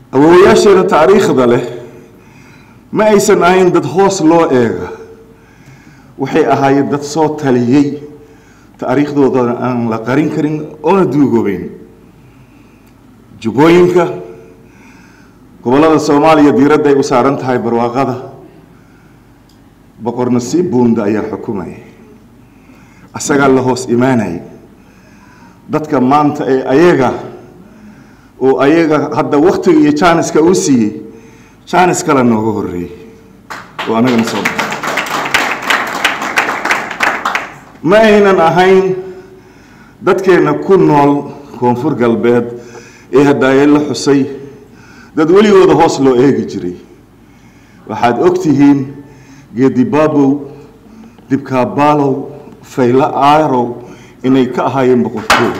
awoowayaasheena taariikhda leh ma aysan ahayn dad hoos loo eega waxay ahaayeen dad soo taliyey taariikhdoodana aan la qarin karin oona duugoobeyn jubbooyinka gobollada soomaaliya diiradda ay u saaran tahay barwaaqada boqor nasiib buunda ayaa xukumaya asagaa la hoos imaanayay dadka maanta ee ayaga oo ayaga hadda waktiga iyo jaaniska uu siiyey jaanis kale nooga horeeyey oo anagana soo baxay ma aynan ahayn dadkeenna ku nool koonfur galbeed ee hadaaye la xusay dad weligooda hoos loo eegi jiray waxaad og tihiin geedibaabow dibkaabaalow faylo aarow inay ka ahaayeen boqortooda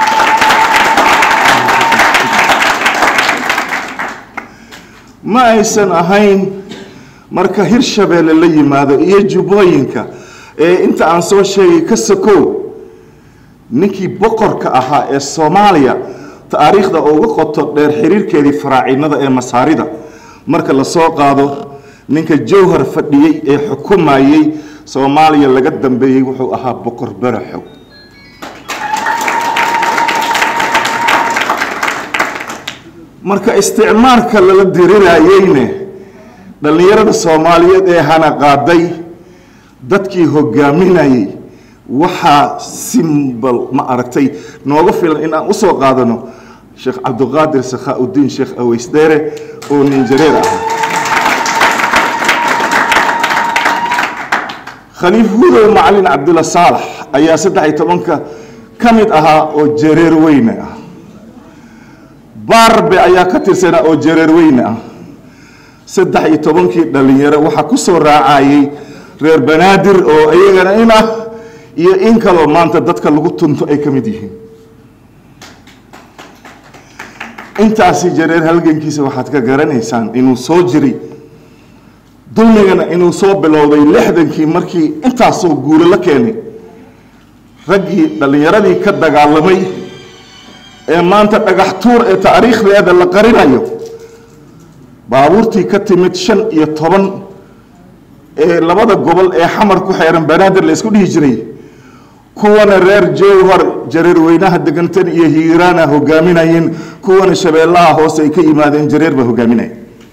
ma aysan ahayn marka hirshabeelle la yimaado iyo jubbooyinka ee inta aan soo sheegay ka sokow ninkii boqorka ahaa ee soomaaliya taariikhda uga qoto dheer xiriirkeedii faraacinada ee masaarida marka lasoo qaado ninka jowhar fadhiyey ee xukumayey soomaaliya laga dambeeyey wuxuu ahaa boqor baraxow marka isticmaalka lala dirirayeyne dhallinyarada soomaaliyeed ee hana qaaday dadkii hogaaminayay waxaa simbal ma aragtay nooga filan in aan usoo qaadano sheekh cabdiqaadir sakhaa-udiin sheekh aweysdheere oo ninjareer ah khaliif hudow macalin cabdulla saalax ayaa saddex iyo tobanka ka mid ahaa oo jareer weyne ah baarbe ayaa ka tirsanaa oo jareer weyne ah saddex iyo tobankii dhallinyaro waxaa ku soo raacayay reer banaadir oo iyagana in ah iyo in kaloo maanta dadka lagu tunto ay ka mid yihiin intaasi jareer halgankiisa waxaad ka garanaysaan inuu soo jiray dulmigana inuu soo bilowday lixdankii markii intaasoo guulo la keenay raggii dhallinyaradii ka dagaalamay ee maanta dhagax tuur ee taariikhdeeda la qarinayo baabuurtii ka timid shan iyo toban ee labada gobol ee xamar ku xeeran banaadir la isku dhihi jiray kuwana reer jowhar jareer weynaha degantan iyo hiiraana hogaaminayeen kuwana shabeellaha hoose ay ka yimaadeen jareer baa hogaaminaya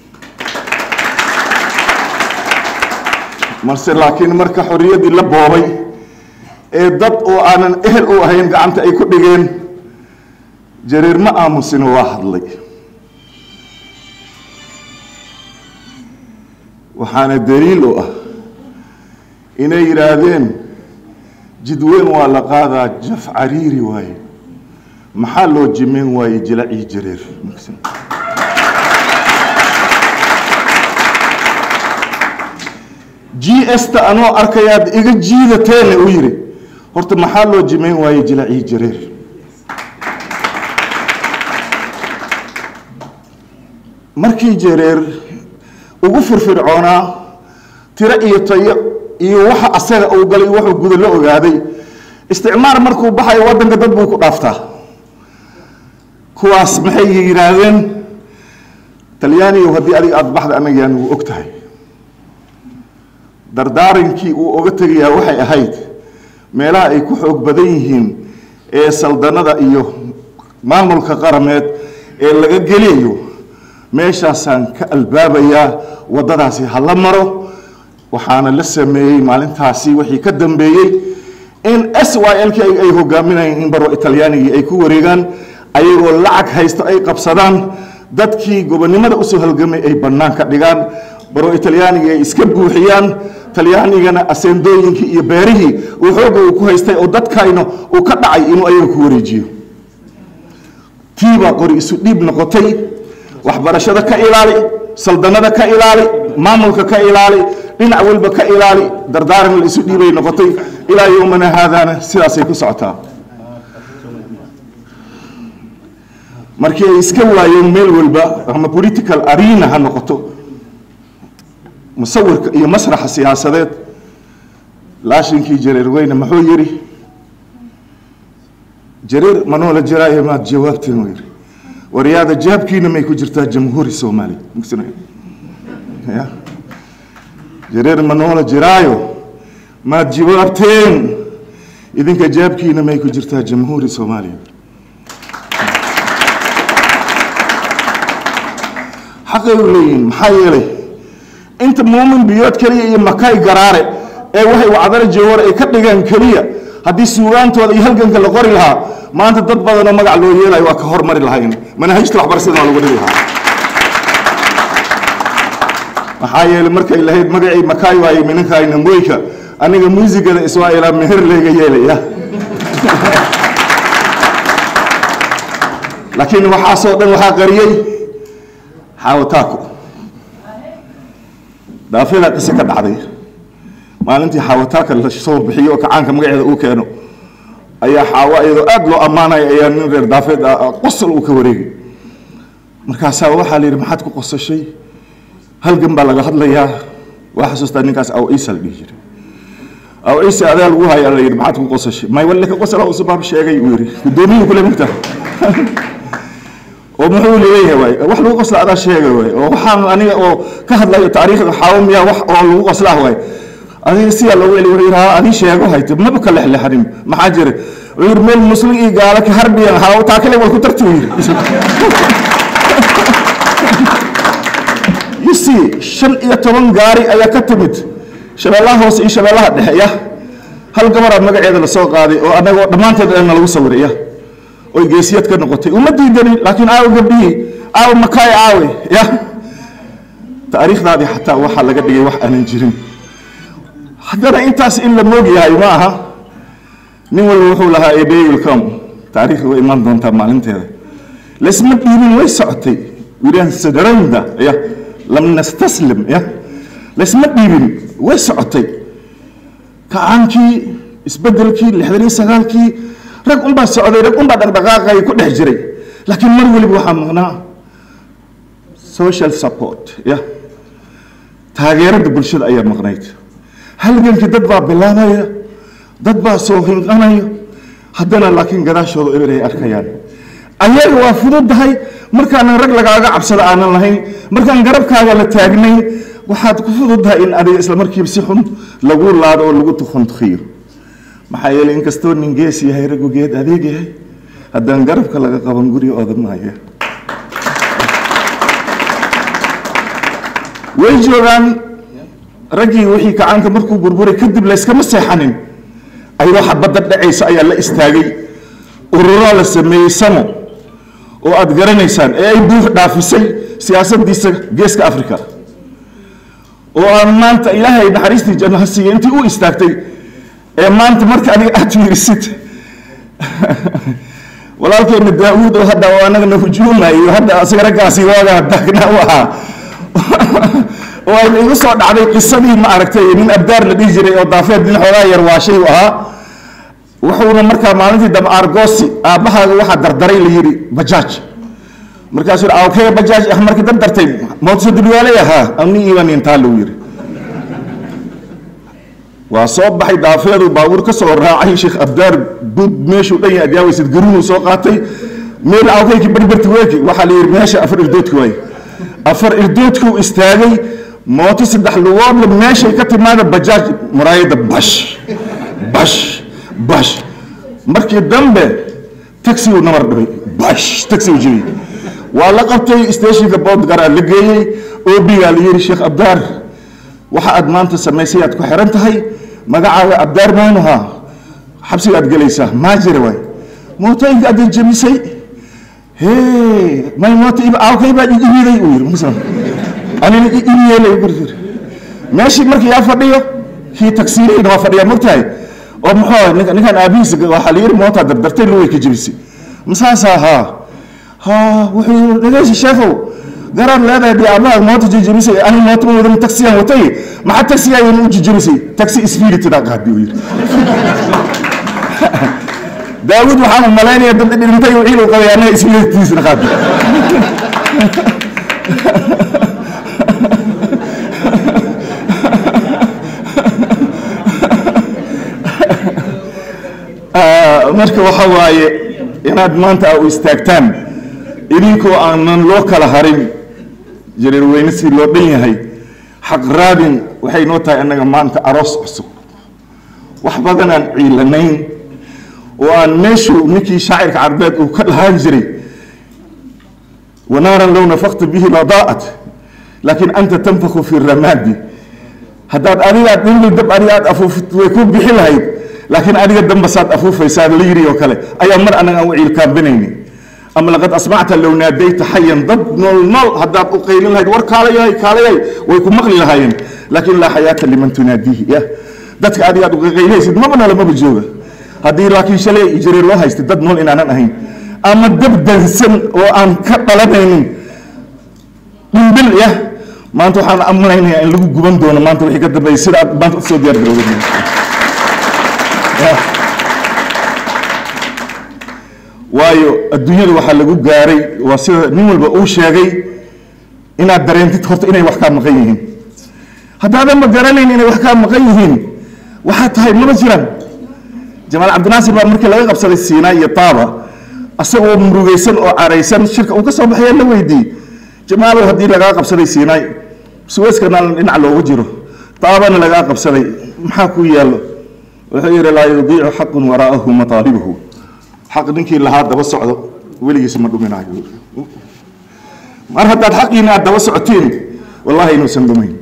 marse laakiin marka xorriyaddii la boobay ee dad oo aanan ehel u ahayn gacanta ay ku dhigeen jareer ma aamusino waa hadlay waxaana daliil u ah inay yidhaahdeen jidweyn waa la qaadaa jaf cariiri waaye maxaa loo jimeyn waaye jilacii jareer g s ta anoo arkayaad iga jiidateene u yidhi horta maxaa loo jimeyn waaye jilacii jareer markii jareer ugu firfircoonaa tiro iyo tayo iyo waxa asaga uu galay wuxuu guda la ogaaday isticmaar markuu baxayo waddanka dad buu ku dhaaftaa kuwaas maxay yidhaahdeen talyaanigu haddii adiga aada baxda annaga yaan wuu og tahay dardaarankii uu oga tegayaa waxay ahayd meelaha ay ku xoog badan yihiin ee saldanada iyo maamulka qarameed ee laga geliyayo meeshaasaan ka albaabayaa waddadaasi ha la maro waxaana la sameeyey maalintaasi wixii ka dambeeyey in s y l k ay hogaaminayeen in baro talyaanigii ay ku wareegaan ayagoo lacag haysto ay qabsadaan dadkii gobonnimada usoo halgamay ay bannaan ka dhigaan baro talyaanigii ay iska buuxiyaan talyaanigana aseendooyinkii iyo beerihii uu xoogga uu ku haystay oo dadkayna uu ka dhacay inuu ayaga ku wareejiyo tiibaa qori isu dhiib noqotay waxbarashada ka ilaali saldanada ka ilaali maamulka ka ilaali dhinac walba ka ilaali dardaaran la isu dhiibay noqotay ilaa yowmana haadaana sidaasay ku socotaa markii ay iska waayeen meel walba ama political arena ha noqoto musawirka iyo masraxa siyaasadeed laashinkii jareer weyne muxuu yidhi jareer manoola jiraayo maad jawaabteen u yidhi waryaada jaabkiina may ku jirtaa jamhuuri soomaaliya mugsana ya jareer ma noola jiraayo maad jawaabteen idinka jaabkiina may ku jirtaa jamhuuri soomaaliya xaqay u leeyihiin maxaa yeelay inta muumin biyood keliya iyo makay garaare ee waxay wacdara jawar ay ka dhigaan keliya haddii suugaantooda iyo halganka la qori lahaa maanta dad badanoo magac loo yeelayo waa ka hormari lahayn manahajta waxbarashada waa lagu dhigi lahaa maxaa yeelay markay lahayd magacii makaay waaye minankayna moyka aniga muusigada iswaailaa meher layga yeelaya laakiin waxaasoo dhan waxaa qariyey xaawataako daafedaa qise ka dhacday maalintii xaawataaka la soo bixiyo oo kacaanka magaceeda uu keeno ayaa xaawo iyadoo aada loo ammaanaya ayaa nin reer daafeed ah qosol uu ka wareegay markaasaa waxaa la yidhi maxaad ku qosashay halgan baa laga hadlayaa waa xasuustaa ninkaas aw ciisa la dhihi jiray aw ciise adaa lagu hayaa la yidhi maxaad ku qosashay may walle ka qosala uu sabaab sheegay uu yidhi guddoomiyuu kule mugta oo muxuu leeyahay waay wax lagu qosla adaa sheegay waay oo waxaan aniga oo ka hadlayo taariikhda xaawo miyaa wax oo lagu qoslaa waay adiga sidaa loogu celi wuxuu yidhi haa adii sheego hayte maba ka lexlexanin maxaa jira wuxuu yidhi meel muslim iyo gaalo ka harbiyan haa taa kale way ku tarti uu yidhi you see shan iyo toban gaari ayaa ka timid shabeellaha hoose iyo shabeellaha dhexe ya hal gabaraa magaceeda lasoo qaaday oo annagoo dhammaanteed dhanna lagu sawiray ya oy geesiyad ka noqotay uma diidanin laakiin aawo gabdhihii aawo makaay aawe ya taariikhdaadii xataa waxaa laga dhigay wax aanan jirin haddana intaas in la moog yahay ma aha nin walba wuxuu lahaa a day will come taariikhda way imaan doontaa maalinteeda laysma dhiibin way socotay wiilaan sadaranda ya lam nastaslim ya laysma dhiibin way socotay kacaankii isbedelkii lixdan iyo sagaalkii rag unbaa socday rag unbaa dhaqdhaqaaqay ku dhex jiray laakiin mar weliba waxaa maqnaa social support ya taageerada bulshada ayaa maqnayd halgankii dad baa bilaabaya dad baa soo hinqanaya haddana laakiin gadaashooda eber ay arkayaan ayaga waa fududahay markaanan rag lagaaga cabsado aanan lahayn markaan garabkaaga la taagnayn waxaad ku fududahay in adiga isla markiiba si xun lagu laado oo lagu tukhuntukhiyo maxaa yeelay inkastoo nin gees yahay raggu geed adeeg yahay haddaan garabka laga qaban guriga odan maayo way joogaan raggii wixii kacaanka markuu burburay kadib layskama seexanin ayadoo xabadda dhacaysa ayaa la istaagay ururaa la sameeyey samo oo aad garanaysaan ee ay buux dhaafisay siyaasaddiisa geeska africa oo aan maanta ilaahay naxariistii janno ha siiya intii u istaagtay ee maanta marka adiga aad fiirisid walaalkeena daawuud oo hadda oo anagana hujuumayo hadda asiga raggaasi waagaa daagna u ahaa oo ayna igu soo dhacday qisadii ma aragtay nin abdaar la dhihi jiray oo daafeed nin xoogaa yar waashay u ahaa wuxuuna markaa maalintii dambe argosi aabbahaaga waxaa dardaray la yidhi bajaaj markaasuu yidhi awkee bajaaj ah markii dad dartay mootso dulwaalay ahaa ani iibanin taa lagu yidhi waa soo baxay daafeedu baabuur ka soo raacay sheekh abdaar bud meeshuu dhan yahay adyaawaysid garuunuu soo qaatay meel awkeyki berberti weeki waxaa la yidhi meesha afar irdoodki waaye afar irdoodkuu istaagay mooto saddex lugoodla meeshay ka timaada bajaaj muraayada bash bash bash markii dambe taxigu nabar dhibay bash taxigu jibiyey waa la qabtay stationka boodgaraa la geeyey obigaa la yidhi sheekh abdaar waxa aad maanta samaysay aad ku xiran tahay magacaaga abdaar maanuha xabsiga aad gelaysaa maa jira waay mootooyinka aad jebisay hee may mooto awkay baa ibiday uu yidhi musa anina ibiyeelay gurjir meeshii markii yaa fadhiyo kii tagsiirihina waa fadhiyaa mogtahay oo muxuu ninka ninkan aabihiisa waxaa la yidhi mootaa dardartay luway ka jebisay masaasaa haa ha wuxuu yidhi dhegeysi sheekow garaad leedahay dee aabbaha moota jejebisay ani moota ma wadan taxiyaan watay maxaa taxiga ayaan u jejebisay taxi isfiiritidaa qaadi uu yidhi daawud waxaan u malaynaya dad dhintay wixii uu qabay annaga isfiiritiisna qaadi marka waxa waaye inaad maanta u istaagtaan idinkoo aanan loo kala harin jareer weyne si loo dhan yahay xaq raadin waxay noo tahay annaga maanta aroos cusub wax badan aan ciilanayn oo aan meeshu ninkii shaacirka carbeed uu ka dhahaan jiray wanaaran low nafakta bihi ladaa'at laakiin anta tanfaku fi ramaadi haddaad adiga dhimbi dab adiga aad afuufid way ku bixi lahayd laakiin adiga dambasaad afuufaysaa la yiri oo kale ayaa mar annaga aan u ciilkaambinayni ama laqad asmacta low naadayta xayan dad nool nool haddaad u qaylin lahayd war kaalayahay kaalayahay way ku maqli lahaayeen laakiin laa xayaata liman tunaadihi ya dadka adiga aad uqayleysid maba noole maba jooga haddii laakiin shalay jareer loo haystay dad nool inaanan ahayn ama dab dansan oo aan ka dhalanaynin dhimbil ya maanta waxaan amanaynayaa in lagu guban doono maanta wixii ka dambeeyay sida aad maanta usoo diyaar garowday waayo adduunyada waxaa lagu gaaray waa sida nin walba uu sheegay inaad dareentid horta inay wax kaa maqan yihiin haddaadan ma garanayn inay wax kaa maqan yihiin waxaa tahay mama jiraan jamaal cabdinaasir baa markii laga qabsaday siinaa iyo taaba asagoo murugaysan oo caraysan shirka uu ka soo baxaya la weydiiyey jamaalow haddii lagaa qabsaday siinaay suweyskana dhinac loogu jiro taabana lagaa qabsaday maxaa ku yaallo wuxuu yidhi laa yudiicu xaqun waraa'ahu mataalibuhu xaq ninkii lahaa daba socdo weligiis ma dhuminayo mar haddaad xaqiina aad daba socotiin wallahi inuusan dhumayn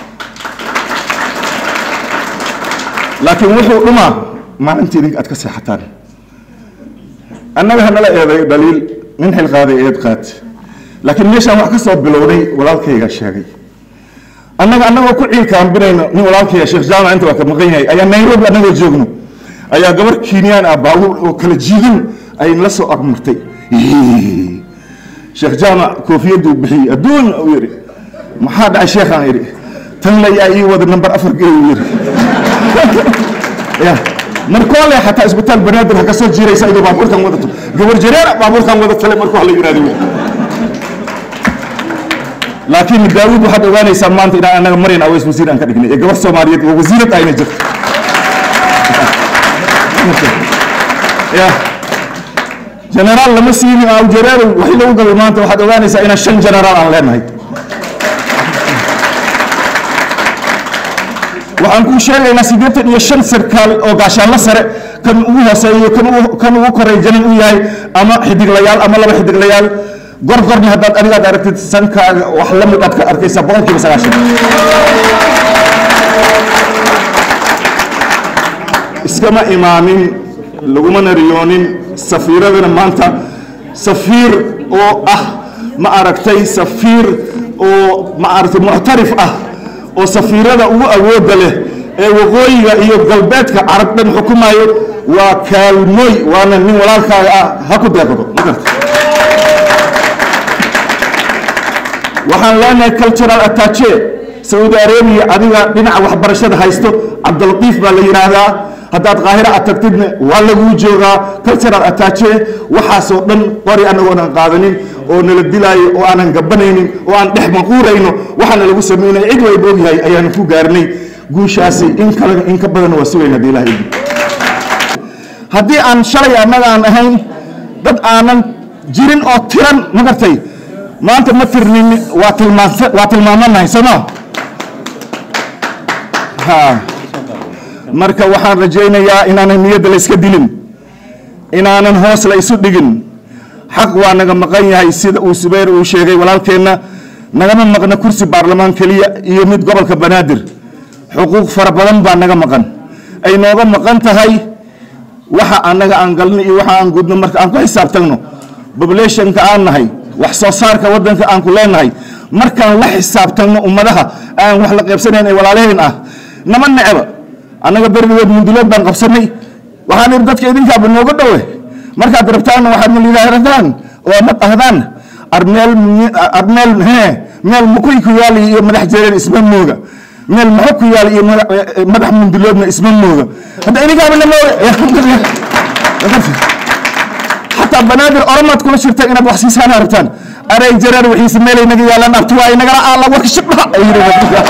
laakiin wuxuu dhumaa maalintii idinka aad ka seexataan annaga hanala eeday dhaliil nin xilqaaday eed qaad laakiin meeshaan wax ka soo bilowday walaalkayga sheegay annaga annagoo ku ciilkaambinayno nin walaalkayga sheekh jaamac inta waa ka maqan yahay ayaa nairobi annagoo joogno ayaa gabar kiinyaan ah baabuur oo kala jiidan ay la soo agmartay sheekh jaamac koofiyaduu bixiyey adduun uu yidhi maxaa dhacay sheekhaan idhi tan la yaa ii wada nambar afar gey uu yidhi ya markoole xataa isbitaal banaadir ha ka soo jiiraysa idoo baabuurkan wadato gabar jareera baabuurkan wada tale markuu hala yidhahdo laakiin daawud waxaad ogaanaysaa maanta inaan anaga maryan aweys wasiir aan ka dhignay ee gabar soomaaliyeed oo wasiirad ayna jirto ya generaal lama siinin aw jareerow waxii lagu gabay maanta waxaad ogaanaysaa inaan shan generaal aan leenahay waxaan kuu sheegaynaa siddeetan iyo shan sarkaal oo gaashaanlo sare kan ugu hooseeyo kan ugu kan ugu koray janan u yahay ama xidiglayaal ama laba xidiglayaal gorgorna haddaad adigaad aragtid sankaaga wax la mid aad ka arkaysaa boqolkiiba sagaashan iskama imaamin lagumana riyoonin safiiradana maanta safiir oo ah ma aragtay safiir oo ma aragtay muctarif ah oo safiirada ugu awoodda leh ee waqooyiga iyo galbeedka carab dhan xukumayo waa kaalmooy waana nin walaalkaaga ah ha ku deeqdo ma garta waxaan leenahay cultural attache saudi arabia adiga dhinaca waxbarashada haysto cabdilatiif baa la yidhaahdaa haddaad qaahira aad tagtidna waa laguu joogaa cultural attache waxaasoo dhan qori annagoonan qaadanin oo nala dilaayo oo aanan gabanaynin oo aan dhex maquurayno waxaana lagu samaynaya cid wayba ogyahay ayaanu ku gaarnay guushaasi in kale in ka badan waa sugayn haddii ilaha idin haddii aan shalay annaga aan ahayn dad aanan jirin oo tiran ma gartay maanta ma tirnin waa tilmaansa waa tilmaamanahay sooma ha marka waxaan rajaynayaa inaanan niyadda la iska dilin inaanan hoos la isu dhigin xaq waa naga maqan yahay sida uu subayr uu sheegay walaalkeenna nagama maqna kursi baarlamaan keliya iyo mid gobolka banaadir xuquuq fara badan baa naga maqan ay nooga maqan tahay waxa annaga aan galno iyo waxa aan gudno marka aan ku xisaabtagno populationka aan nahay wax soo saarka waddanka aan ku leenahay markaan la xisaabtagno ummadaha aan wax la qaybsanayn ee walaalaheen ah nama necba annaga berrigood mundulood baan qabsanay waxaan idhi dadka idinkaaba nooga dhowe markaad rabtaanna waxaad malidaahdaan oo ma dhahdaan armeel armeel hee meel mukuy ku yaali iyo madax jareer isma mooga meel maxo ku yaali iyo madax munduloodna isma mooga hadda idinkaaba na mooga xataa banaadir oromaad kula shirtay inaad wax siisaana rabtaan arey jareer wixiise meelay naga yaalaan abtuwaay nagala aala warka shibdhaha ay yidhi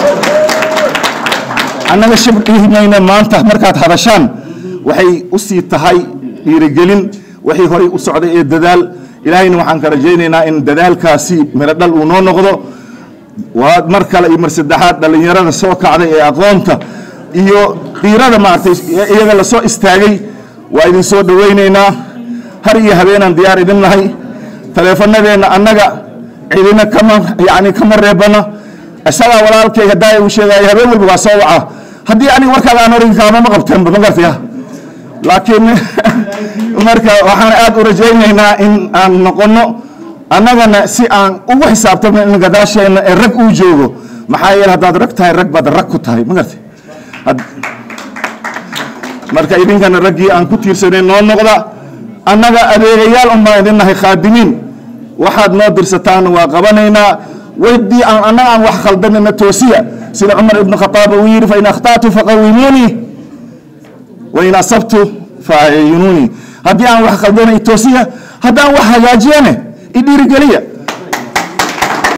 annaga shibdhihimayna maanta markaad hadashaan waxay u sii tahay dhiirigelin waxay horay u socday ee dadaal ilaahayna waxaan ka rajaynaynaa in dadaalkaasi miro dhal uu noo noqdo waa mar kale iyo mar saddexaad dhallinyarada soo kacday ee aqoonta iyo dhiirada maaragtay iyaga lasoo istaagay waa idin soo dhowaynaynaa har iyo habeenaan diyaar idin nahay taleefanadeenna annaga cidina kama yani kama reebana isagaa walaalkay haddaa uu sheegaya habeen walba waa soo waca haddii aniga warkaada aan oran kaama ma qabteenba ma gartaya laakiin marka waxaan aad u rajaynaynaa in aan noqono annagana si aan ugu xisaabtamo in gadaasheenna ee rag uu joogo maxaa yeele haddaad rag tahay rag baad rag ku tahay ma gartay marka idinkana raggii aan ku tiirsanayn noo noqda annaga adeegayaal un baan idin nahay khaadimiin waxaad noo dirsataan waa qabanaynaa weydii aan annaga aan wax khaldanina toosiya sida cumar ibnu khataab uu yidhi fain akhta'tu faqawimuunii wain asabtu faayunuunii haddii aan wax khaldanay toosiya haddaan wax hagaajiyane idhiirigeliya